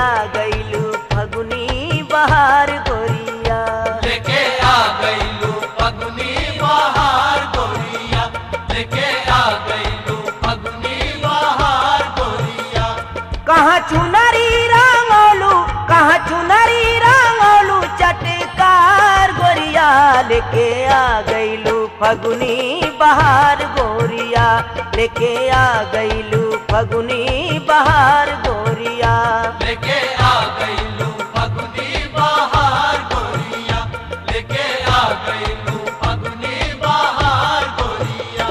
आ गईलू फगुनी बहार गोरिया लेके आ गईलू फगुनी बहार गोरिया लेके आ गईलू फगुनी बहार गोरिया कहाँ चुनरी रंगोलू कहाँ चुनरी रंगोलू चटकार गोरिया लेके आ गईलू फगुनी बहार गोरिया लेके आ गईलू फगुनी बहार गोरिया लेके आ गईलू फगुनी बहार गोरिया लेके आ गईलू फगुनी बहार गोरिया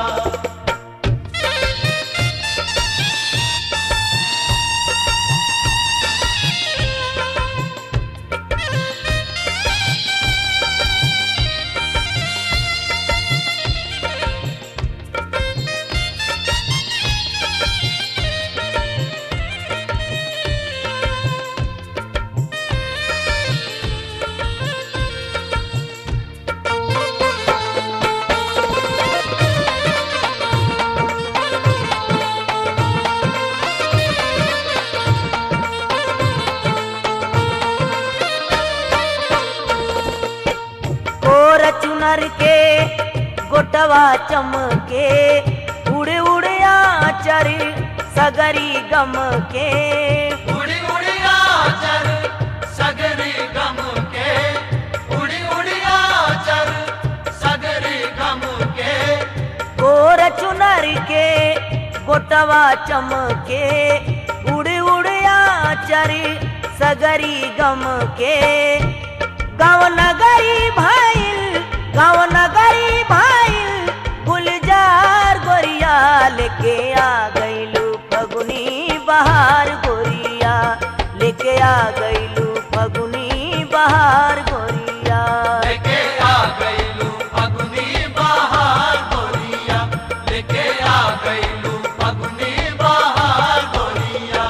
कोर चुनर के गोटवा चमके उड़ उड़ आचर सगरी गम के उड़ी उड़ी आचर सगरी गम के उड़ी उड़ी आचर सगरी गम के कोर चुनर के गोटवा चमके उड़ उड़ आचर सगरी गम के गाँव नगरी भाईल गाँव नगरी भाईल गुलजार गोरिया लेके आ गईलू फगुनी बहार गोरिया लेके आ गईलू फगुनी बहार गोरिया लेके आ गईलू फगुनी बहार गोरिया लेके आ गईलू फगुनी बहार गोरिया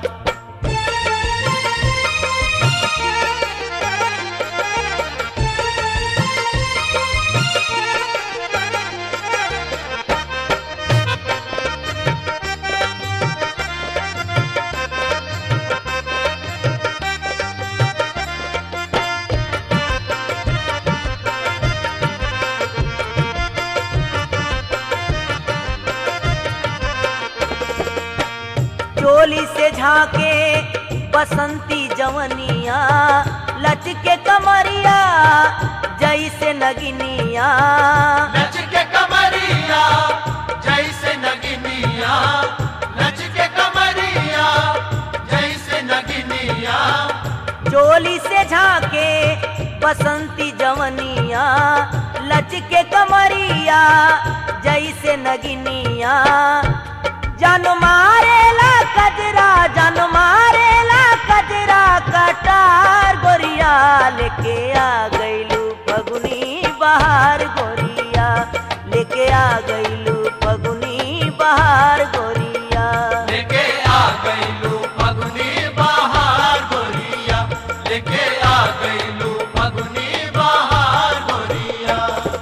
चोली से झांके बसंती जवनिया लचके कमरिया जैसे नगिनिया नच के कमरिया जैसे नगिनिया नच के कमरिया जैसे नगिनिया चोली से झांके बसंती जवनिया लचके कमरिया जैसे नगिनिया जन मारेला कजरा जन मारेला कजरा कटार गोरिया लेके आ गईलू फगुनी बहार गोरिया लेके आ गईलू फगुनी बहार गोरिया लेके आ गईलू फगुनी बहार गोरिया लेके आ गईलू फगुनी बहार गोरिया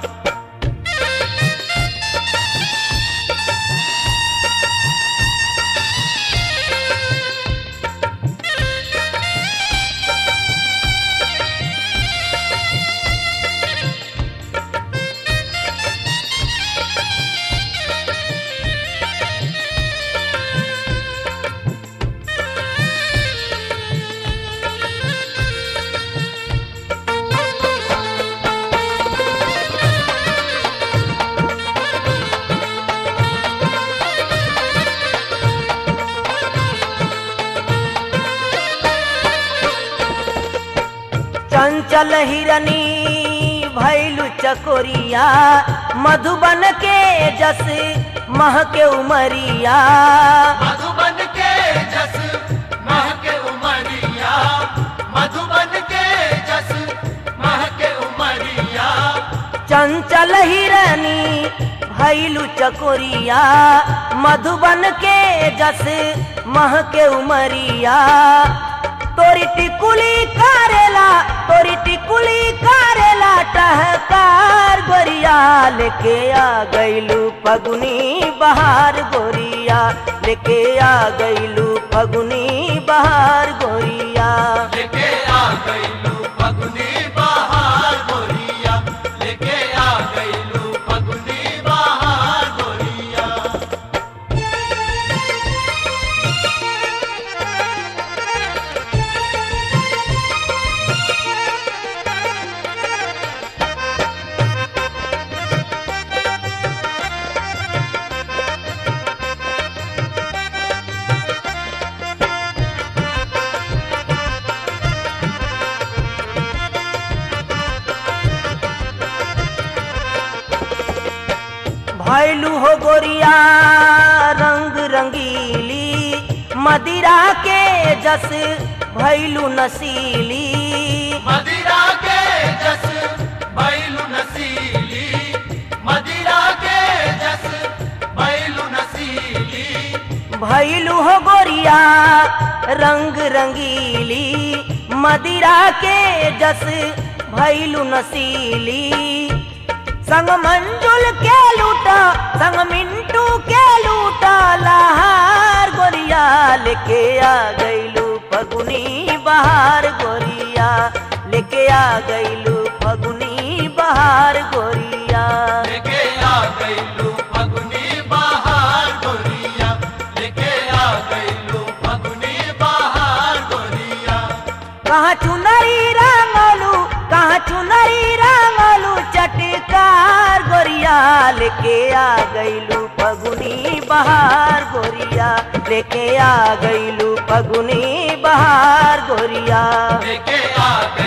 चंचल हिरनी भैलू चकोरिया मधुबन के जस महके उमरिया मधुबन के जस महके उमरिया मधुबन के जस महके उमरिया चंचल हिरनी भैलू चकोरिया मधुबन के जस महके उमरिया तोरी टिकुली करेला तोरी टिकुली करेला टहकार गोरिया लेके आ गईलू फगुनी बहार गोरिया लेके आ गईलू फगुनी बहार गोरिया लेके आ गईलू फगुनी बहार गोरिया लेके आ गईलू फगुनी बहार गोरिया भैलू हो गोरिया रंग रंगीली मदिरा के जस भैलू नसीली मदिरा के जस बैलू नसीली मदिरा के जस बैलू नसीली भैलू हो गोरिया रंग रंगीली मदिरा के जस भैलू नसीली संग मंजुल के लूटा संग मिंटू के लूटा लहार गोरिया लेके आ गईलू फगुनी बहार गोरिया लेके आ गईलू फगुनी बहार गोरिया लेके आ गईलू फगुनी बहार गोरिया लेके आ गईलू फगुनी बहार गोरिया कहाँ चुनरी रंगलू कहाँ चुनरी रंगलू चटकार गोरिया लेके आ गईलू फगुनी बहार गोरिया लेके आ गईलू फगुनी बहार गोरिया लेके आ